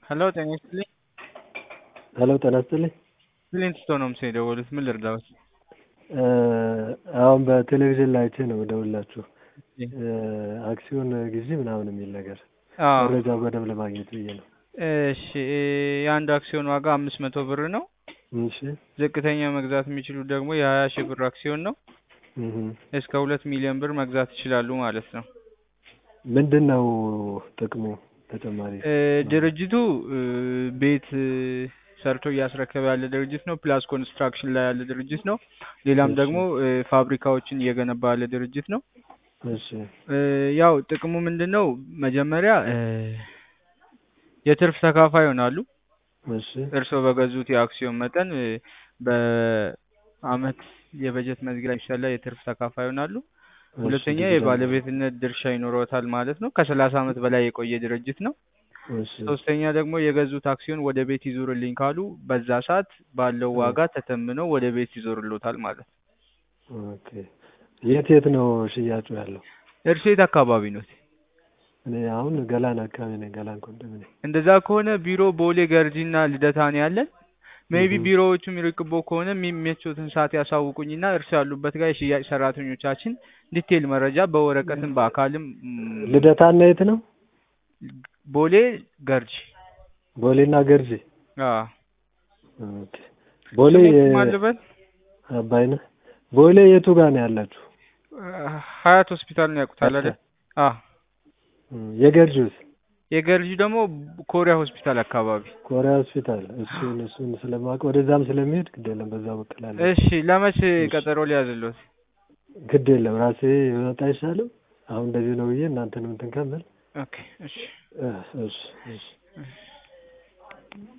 ሄሎ ጤና ይስጥልኝ። ሄሎ ጤና ይስጥልኝ። ክሊንት ነው ምስ የደወሉት ምን ልርዳዎት? አሁን በቴሌቪዥን ላይ አይቼ ነው የምደውልላችሁ አክሲዮን ግዢ ምናምን የሚል ነገር አዎ መረጃው በደንብ ለማግኘት ብዬ ነው። እሺ የአንድ አክሲዮን ዋጋ አምስት መቶ ብር ነው። እሺ ዝቅተኛ መግዛት የሚችሉት ደግሞ የሀያ ሺህ ብር አክሲዮን ነው። እህ እስከ ሁለት ሚሊዮን ብር መግዛት ይችላሉ ማለት ነው። ምንድን ነው ጥቅሙ ተጨማሪ? እ ድርጅቱ እ ቤት እ ሰርቶ እያስረከበ ያለ ድርጅት ነው። ፕላስ ኮንስትራክሽን ላይ ያለ ድርጅት ነው። ሌላም እሺ። ደግሞ እ ፋብሪካዎችን እየገነባ ያለ ድርጅት ነው። እሺ እ ያው ጥቅሙ ምንድን ነው? መጀመሪያ እ የትርፍ ተካፋይ ይሆናሉ። እሺ እርስዎ በገዙት የአክሲዮን መጠን እ በአመት የበጀት መዝጊያ የሚሰላ የትርፍ ተካፋይ ይሆናሉ። ሁለተኛ ዲቪደንድ የባለቤትነት ድርሻ ይኖረዎታል ማለት ነው። ከሰላሳ አመት በላይ የቆየ ድርጅት ነው። እሺ ሶስተኛ ደግሞ የገዙት አክሲዮን ወደ ቤት ይዞርልኝ ካሉ በዛ ሰዓት ባለው ዋጋ ተተምነው ወደ ቤት ይዞርልዎታል ማለት ነው። ኦኬ የት የት ነው ሽያጩ ያለው? እርስዎ የት አካባቢ ኖት? እኔ አሁን ገላን አካባቢ ነኝ። ገላን ኮንዶሚኒየም። እንደዛ ከሆነ ቢሮ ቦሌ ገርጂና ልደታ ነው ያለን። ሜይቢ እህ ቢሮዎቹ የሚርቅቦ ከሆነ የሚመቾትን ሰዓት ያሳውቁኝና እርስዎ ያሉበት ጋር የሽያጭ ሰራተኞቻችን ዲቴል መረጃ በወረቀትም በአካልም ም፣ ልደታና የት ነው? ቦሌ ገርጂ ቦሌና ገርጂ። አዎ ኦኬ ቦሌ ስሞት ማን ልበል? አባይነህ ቦሌ የቱ ጋር ነው ያላችሁ? ሀያት ሆስፒታል ነው ያውቁታል አይደል? አዎ እም፣ የገርጂውስ? የገርጂ ደግሞ ኮሪያ ሆስፒታል አካባቢ። ኮሪያ ሆስፒታል። እሱን እሱን ስለማውቅ ወደዛም ስለሚሄድ ግድ የለም በዛ በኩል አለ። እሺ ለመቼ እሺ ቀጠሮ ሊያዝልዎት? ግድ የለም ራሴ ብመጣ አይሻልም? አሁን እንደዚህ ነው ብዬ እናንተንም እንትን ከምል ኦኬ እሺ እ፣ እሺ እሺ እሺ